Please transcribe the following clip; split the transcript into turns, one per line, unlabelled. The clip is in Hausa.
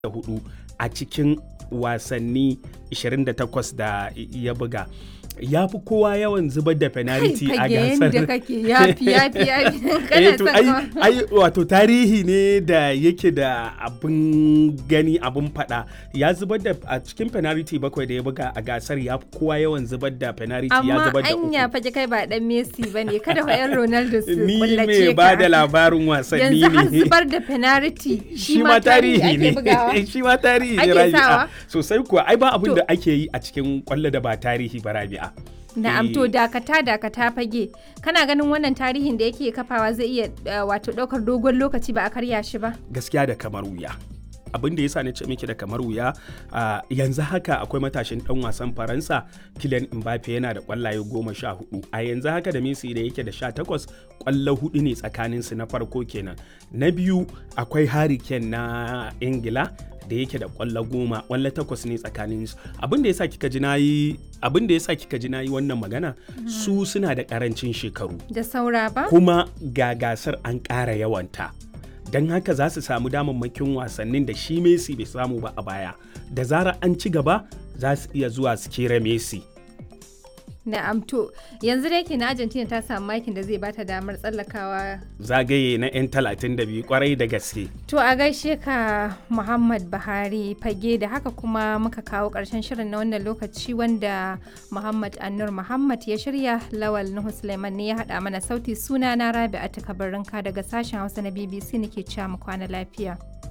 hudu a cikin wasanni 28 da ya buga ya fi kowa yawan zubar da penalty a gasar
da kake yafi yafi yafi
Eh,
kana
to,
son
ai,
ka-
ai wato tarihi ne da yake da abin gani abin fada ya zubar da a cikin penalty bakwai da ya buga a gasar ya fi kowa yawan zubar da penalty ya
amma
zubar da
anya
uku
fage kai ba dan Messi bane kada fa yan Ronaldo su
ni
kullace
mai
ka
ba da labarin wasanni
yanzu har
ne
zubar da penalty
shi ma tarihi
ake
ne
bugawa
shi ma tarihi ne
Ake
rabi'a
sawa?
sosai kuwa ai ba abin
To.
da ake yi a cikin kwallo da ba tarihi ba rabi'a
Na'am
Eh,
to dakata dakata fage kana ganin wannan tarihin da yake kafawa zai iya uh, wato daukar dogon lokaci ba a karya shi ba
gaskiya da kamar wuya abin da yasa na ce miki da kamar wuya a yanzu haka akwai matashin dan wasan faransa Kylian Mbappe yana da kwallaye goma sha hudu a yanzu haka da Messi da yake da sha takwas kwallo hudu ne tsakanin su na farko kenan na biyu akwai Harry Kane na Ingila da yake da kwallo goma kwallo takwas ne tsakanin su abin da yasa kika ji nayi abin da yasa kika ji nayi wannan magana su suna da karancin shekaru
da saura ba
kuma ga gasar an ƙara yawanta don haka za su samu damammakin wasannin da shi Messi bai samu ba a baya da zarar an ci gaba za su iya zuwa su kera Messi
Na'am to yanzu da yake na Argentina ta samu makin da zai bata damar tsallakawa
zagaye na 'yan 32 kwarai da gaske
To a gaishe ka Muhammad Buhari fage da haka kuma muka kawo ƙarshen shirin na wannan lokaci wanda Muhammad Annur Muhammad ya shirya Lawal Nuhu Suleiman ne ya haɗa mana sauti suna na Rabi'a Takabarinka daga sashen Hausa na BBC nake cewa mu kwana lafiya.